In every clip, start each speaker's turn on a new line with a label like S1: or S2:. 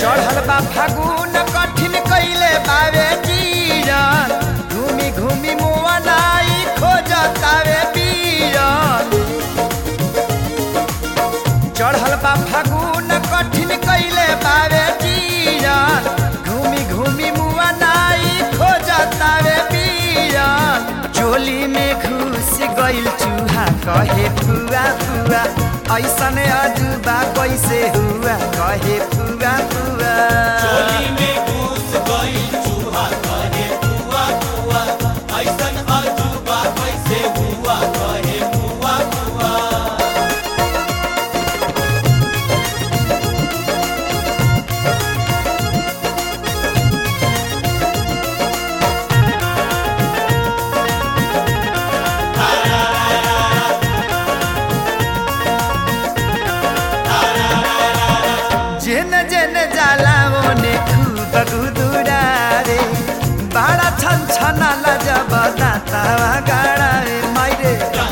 S1: चढ़ल बा फागुन कठिन कैले बावे जीवन घूमी घूमी मुआ नाई खोजतावे बीरन चढ़ल बा फागुन कठिन कैले बावे जीवन घूमी घूमी मुआ नाई खोजतावे बीरन चोली में घुस गइल चूहा कहे फुआ फुआ ऐसन अजूबा कैसे हुआ कहे फुआ फुआ
S2: चोली में घुस गई चूहा कहे बुआ बुआ ऐसन अजूबा कैसे हुआ कहे बुआ बुआ
S1: जेन जेन जाला ओने खूब गुदुरा रे बाड़ा छन छना लजब दातावा गाड़ा रे माइरे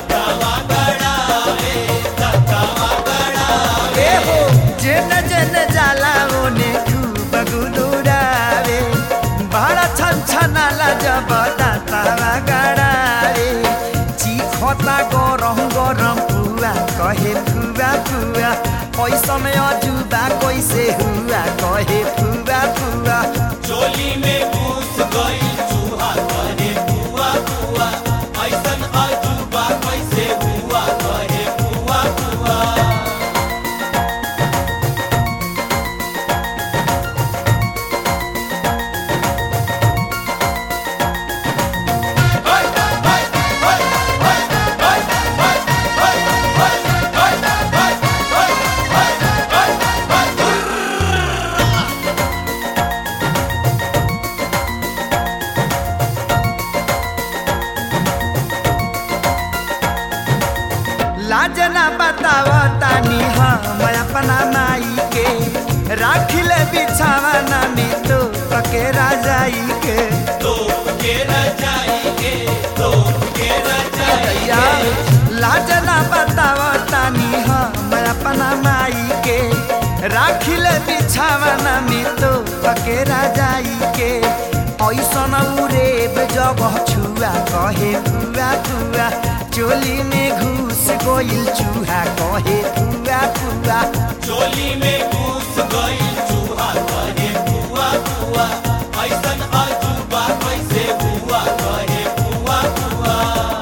S1: ए हो जेन जेन जाला ओने खूब गुदुरा रे बाड़ा छन छना लजब दातावा गाड़ा रे चिखता गरम गरम पुआ कहे फुआ फुआ पैसन अजुबा कैसे हुआ कहे फुआ फुआ
S2: चोली में घुस गई चूहा कहे बुआ बुआ ऐसन अजूबा कैसे हुआ कहे बुआ बुआ
S1: लाज ना बताव तानी हम अपना माई के राखिले बिछावना में तो पके राजाई के
S2: तोप के रजाई के तोप के रजाई
S1: दैया लाज ना बताव तानी हम अपना माई के राखिले बिछावना में तो पके राजाई के ऐसन उरेब जगह छुआ कहे फुआ फुआ चोली में घुस गोइल चूहा कहे फुआ फुआ
S2: चोली में घुस गई चूहा कहे बुआ बुआ ऐसन अजूबा कैसे हुआ कहे बुआ बुआ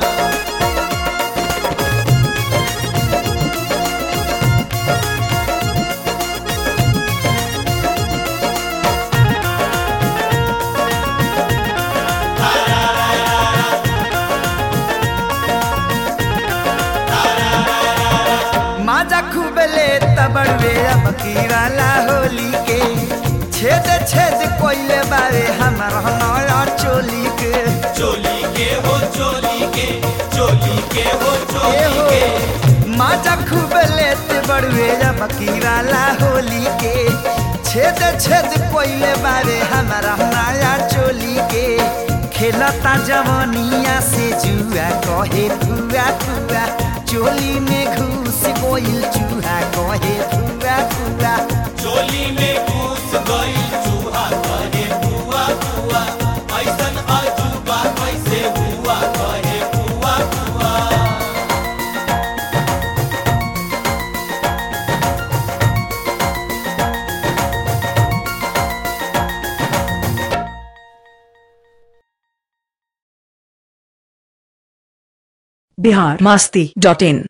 S1: माजा खूब ले तबड़वे अब की वाला होली के छेद छेद कोइले बारे हमर नया चोली के
S2: चोली के हो चोली के चोली के हो
S1: ए
S2: चोली
S1: हो
S2: के
S1: माजा खूब ले तबड़वे अब की वाला होली के छेद छेद कोइले बारे हमर नया चोली के खेलता जवनिया से जुआ कहे फुआ फुआ चोली में घुस गोइल चूहा कहे फुआ फुआ
S2: चोली में घुस गई चूहा कहे बुआ बुआ ऐसन अजूबा कैसे हुआ कहे बुआ बुआ
S3: बिहार मस्ती डॉट इन